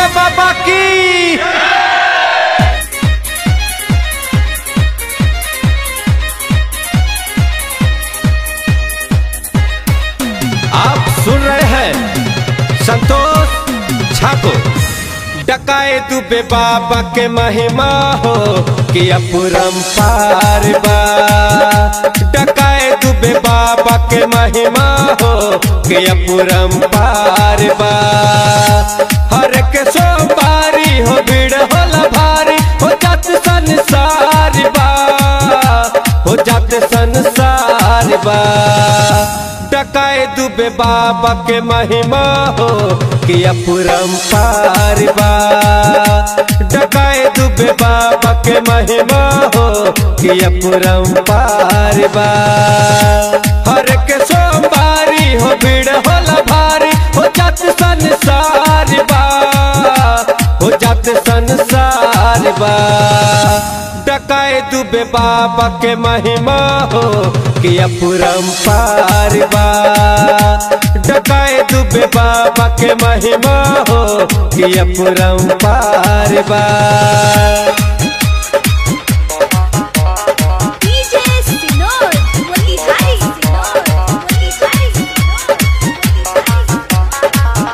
बाबा की आप सुन रहे हैं संतोष ठाकुर डकाए दुबे बाबा के महिमा हो कि अपुरम पार बा डकाए दुबे बाबा के महिमा हो कि अपुरम पार बा हर के सोमवारी हो भीड़ होला भारी हो जात संसार बा हो जात संसार बा डकाए दुबे बाबा के महिमा हो कि अपुरम पार बा डकाए दुबे बाबा के महिमा हो कि अपुरम पार बा हर के सोमवारी हो भीड़ होला भारी हो जात संसार बा हो जात संसार बा डकाए दुबे बाबा के महिमा हो कि अपुरम पार बा डकाए दुबे बाबा के महिमा हो कि अपुरम पार बा DJ Sinor, Motihari Sinor, Motihari Sinor, Motihari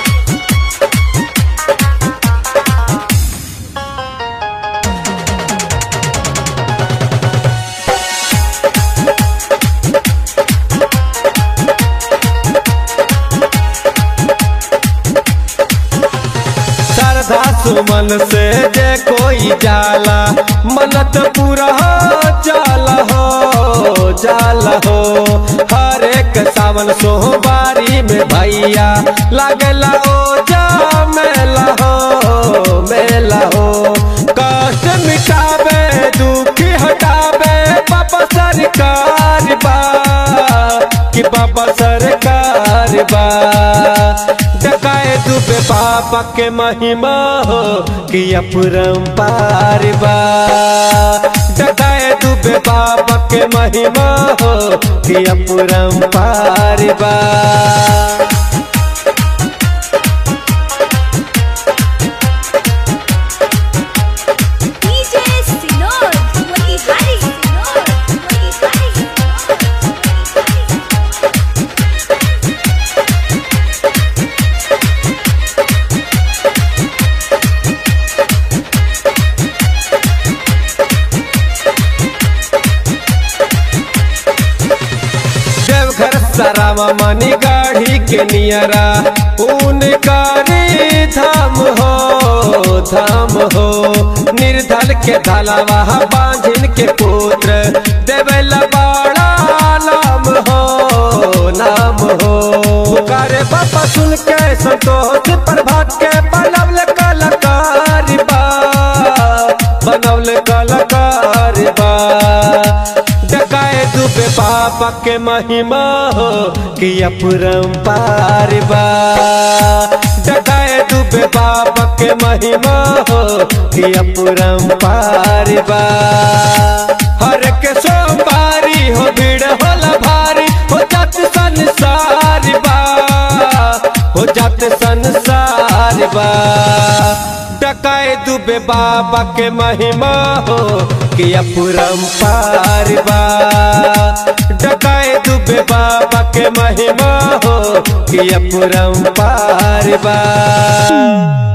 श्रद्धा सुमन से जे कोई जाला मनत पूरा जाला हो जाला हो हर एक सावन सोमवारी में भैया लागला ओ जा मेला हो मेला हो कष्ट मिटावे दुखी हटावे बाबा सरकार बा कि बाबा सरकार बा डकाए दुबे बाबा के महिमा हो कि अपुरम पार बा डकाए दुबे बाबा के महिमा हो कि अपुरम पार बा DJ Sinor, Motihari Sinor, Motihari Sinor, Motihari Deoghar सरावा मनी गाढ़ी के नियरा उनकारी धाम हो धाम हो निर्धल के धलावा बांझिन के पुत्र देवला बाड़ा नाम हो नाम हो पुकारे बाबा सुन के संतोष प्रभात के बनवल कलाकार बा बनवल कलाकार बा डकाए दुबे बाबा के महिमा हो कि अपुरम पार बा डकाए दुबे बाबा के महिमा हो कि अपुरम पार बा हर के सोमवारी हो भीड़ होला भारी हो जात संसार बा हो जात संसार बा डकाए दुबे बाबा के महिमा हो कि अपुरम पार बा डकाए दुबे बाबा के महिमा हो कि अपुरम पार बा